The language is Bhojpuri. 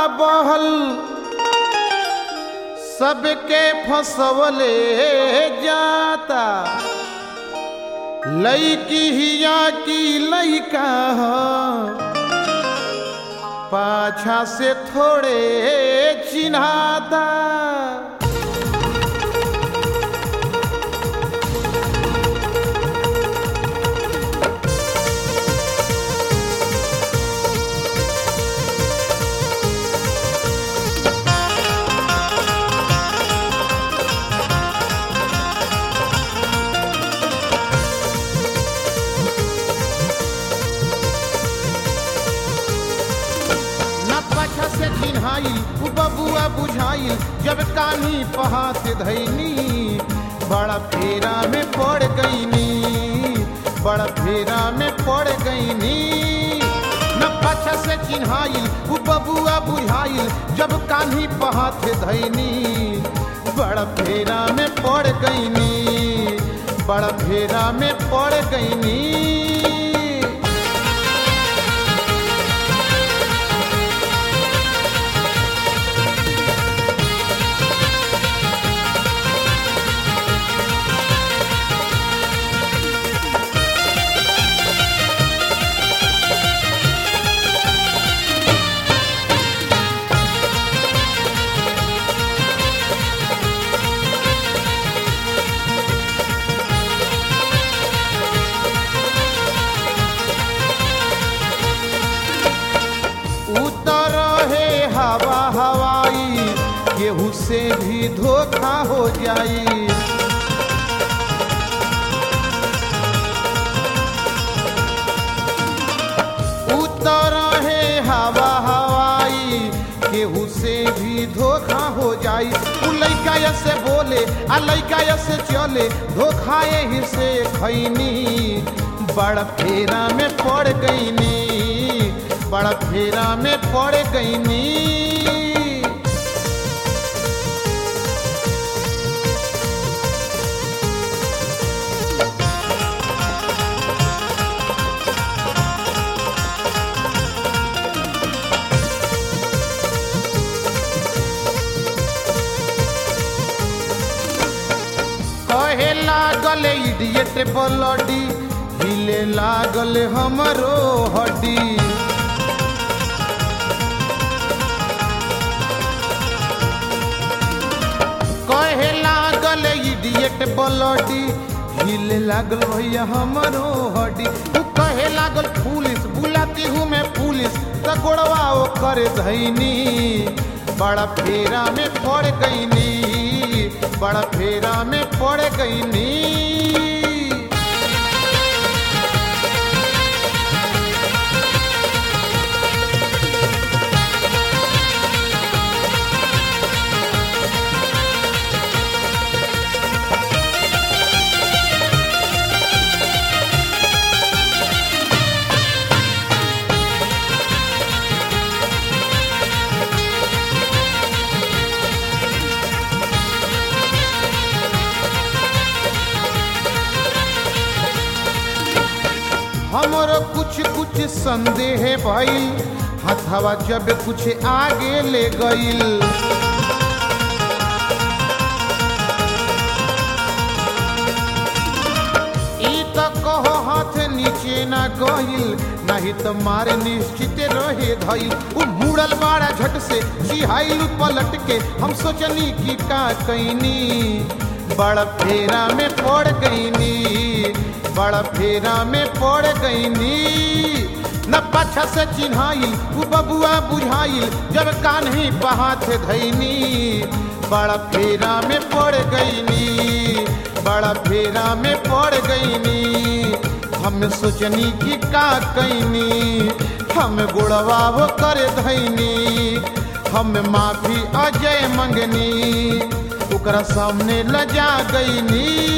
बहल सबके फसवले जाता लईकी हिया की लईका ह पाछा से थोड़े चिन्हाता न पाछा से चिन्हाइल उ बबुआ बुझाइल जब कानी पहात धैनी बड़ा फेरा में पड़ गईनी बड़ा फेरा में पड़ गईनी न पाछा से चिन्हाइल उ बबुआ बुझाइल जब कान्ही पहात धैनी बड़ा फेरा में पड़ गईनी बड़ा फेरा में पड़ गईनी उतर है हवा हवाई केहू से भी धोखा हो जाई उतर है हवा हवाई केहू से भी धोखा हो जाई उ लइका या से बोले आ लइका या से चले धोखा ही से खैनी बड़ा फेरा में पड़ गईनी बड़ा फेरा में पड़ गईनी कहे लागल इडियट बलडी हिले लागल हमरो हड्डी कहे लागल इडियट बलडी हिले लागल भैया हमरो हड्डी तू कहे लागल पुलिस बुलाती हूँ मैं पुलिस त गोड़वा ओकर धैनी बड़ा फेरा में पड़ गईनी बड़ा फेरा में पड़ गईनी हमरो कुछ कुछ संदेह भइल हथवा जब कुछ आगे ले गइल ई त कहो हाथ नीचे ना गइल नहीं तो मारे निश्चित रहे धइल उ मुड़ल बाड़ा झट से चिहाइल पलट के हम सोचनी कि का कैनी बड़ा फेरा में पड़ गईनी बड़ा फेरा में पड़ गईनी न पाछा से चिन्हाइल उ बबुआ बुझाइल जब कान्ही पहाथ धैनी बड़ा फेरा में पड़ गईनी बड़ा फेरा में पड़ गईनी हम सोचनी कि का कैनी हम गुड़वा वो कर धैनी हम माफी अजय मंगनी ओकरा सामने लजा गईनी